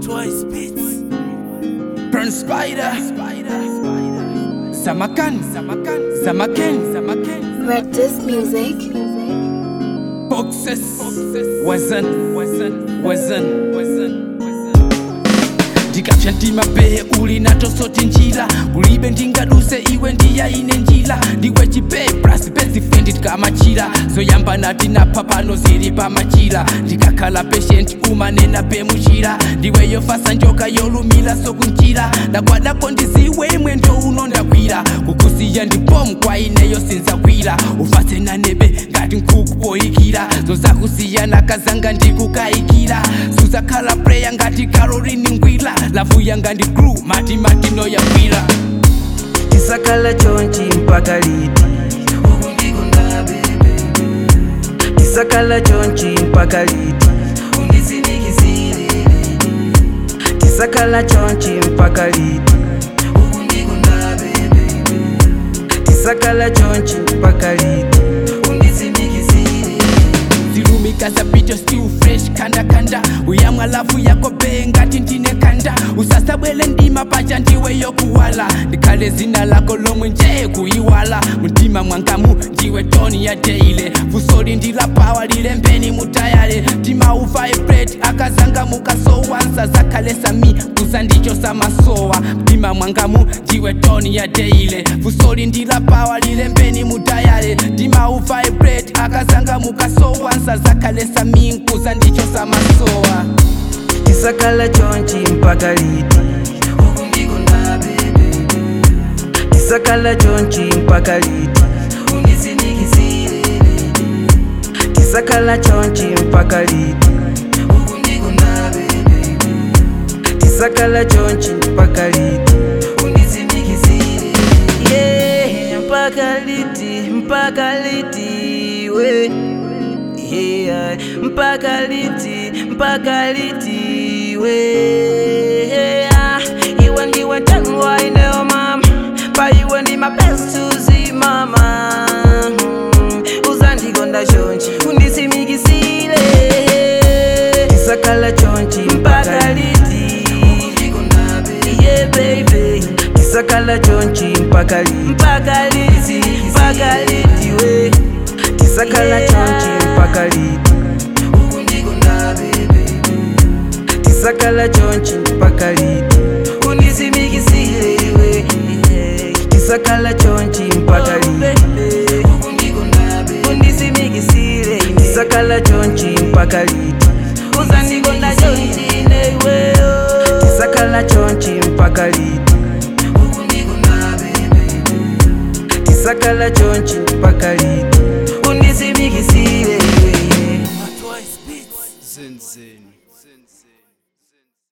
Boys Beats. Burn Spider. Samakan. Samakan. Samaken. Samaken. Red Disc Music. Boxes. Wasn't. Wasn't. Wasn't. Wasn't. ndikatsha ndimabehe uli nato soti njira kulibe ndingaduse iwe ndiyaine njira ndiwe chipeplas pezifendi tikamachira zoyamba nati napha pano zili pamachira ndikakhala patient umanena pemuchira ndiwe yofasa njoka yolumira sokunjira ndagwadako ndiziwe mwendo uno ndakwira kukusiya ndibomu kwa ineyo sinzakwira ufase nanebe ngati nkhuku poyikira zozakusiyana kazanga ndikukayikira suzakhala preya ngati caroline ngwira lavu yanga ndi gru mati matino yagwira tisakhala chonchi mpaka liti tisakhala chonchi mpaka liti tisakhala chonchi mpaka liti tisakhala chonchi mpaka liti zilumika zapito still fresh kanda kanda uyamwa lavu yako bee ngati ndine kanda usasabwele ndima pacha ndiwe yokuwala ndikhale zina lako lomwe nje kuyiwala mtima mwangamu ndiwe toni ya deile vusoli ndilapawa lilembeni mutayale mtima uvibrate akazanga mukasowansa zakhalesa mi kuza ndicho samasowa mtima mwangamu ndiwe toni ya deile vusoli ndilapawa lilembeni mutayale mtima uvibrate akazanga mukasowansa zakhalesa mi kuza ndicho samasowa tisakhala chonchi mpaka liti tisakhala chonchi mpaka liti tisakhala chonchi mpaka liti tisakhala chonchi mpaka liti Yeah, mpaka liti mpaka liti we yeah, mpaka liti mpaka liti we yeah. iwe ndiwe tangwa ineo mama pa iwe ndi mapenzi mama Mm, uzandikonda chonchi undisimikisile tisakhala chonchi mpaka liti yeah baby tisakhala chonchi mpaka liti mpaka liti mpaka liti we tisakhala chonchi mpaka liti tisakhala chonchi mpaka liti undisimikisile iwe tisakhala chonchi mpaka liti undisimikisile tisakhala chonchi mpaka liti uzandikonda chonchi neiwe tisakhala chonchi mpaka liti tisakhala chonchi mpaka liti